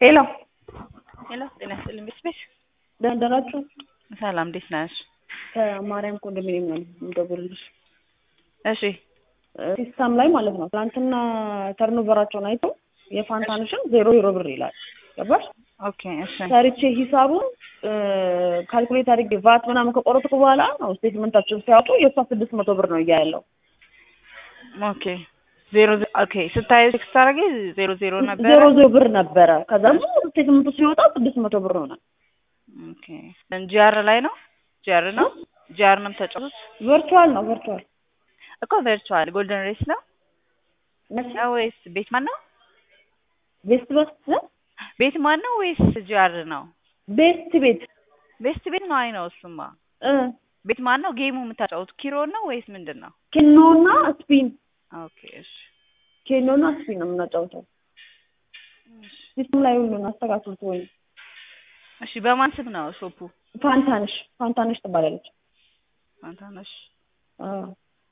ሄሎ ሄሎ ጤና ይስጥልኝ ቤት ደህና ደራችሁ? ሰላም እንዴት ነሽ? ከማርያም ኮንዶሚኒየም ነው የምደውልልሽ። እሺ ሲስተም ላይ ማለት ነው ትናንትና ተርኖቨራቸውን አይተው የፋንታንሽን ዜሮ ዜሮ ብር ይላል። ገባሽ? ኦኬ እሺ ሰርቼ ሂሳቡን ካልኩሌት አድርጌ ቫት ምናምን ከቆረጥኩ በኋላ ነው ስቴትመንታቸውን ሲያወጡ የእሷ ስድስት መቶ ብር ነው እያ ያለው ኦኬ ዜሮ ዜ- ኦኬ ስታዩ ቴክስት አደረገ ዜሮ ዜሮ ነበረ ዜሮ ዜሮ ብር ነበረ። ከዛ ስቴትመንቱ ሲወጣ ስድስት መቶ ብር ሆነ። ኦኬ ጂአር ላይ ነው ጂአር ነው ጂአር ነው የምታጫውቱት ቨርቹዋል ነው ቨርቹዋል እኮ ቨርቹዋል ጎልደን ሬስ ነው ነው ወይስ ቤት ማን ነው ቤስት በስ ቤት ማን ነው ወይስ ጂአር ነው ቤስት ቤት ቤስት ቤት ነው አይ ነው እሱማ እ ቤት ማን ነው ጌሙ የምታጫውቱት ኪሮን ነው ወይስ ምንድን ነው ኬኖና ስፒን ኦኬ እሺ ኬኖና ስፒን ነው የምናጫውተው። ሲስተም ላይ ሁሉን አስተካክሉት ወይ እሺ በማን ስም ነው ሾፑ ፋንታንሽ ፋንታንሽ ትባላለች። አንታነሽ አዎ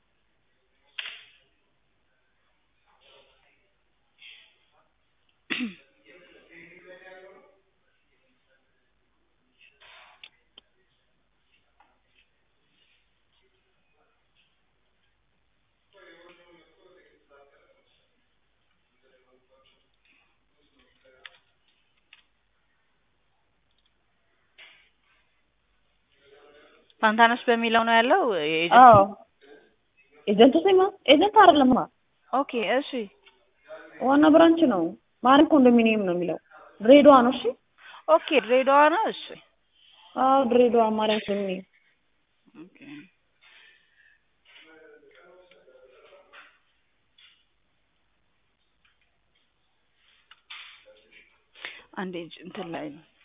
ፋንታነሽ በሚለው ነው ያለው የኤጀንት አዎ ኤጀንቱ ስማ ኤጀንት አይደለማ ኦኬ እሺ ዋና ብራንች ነው። ማርያም ኮንዶሚኒየም ነው የሚለው ድሬዳዋ ነው። እሺ ኦኬ ድሬዳዋ ነው እሺ አዎ ድሬዳዋ ማርያም ኮንዶሚኒየም ኦኬ አንዴ እንትን ላይ ነው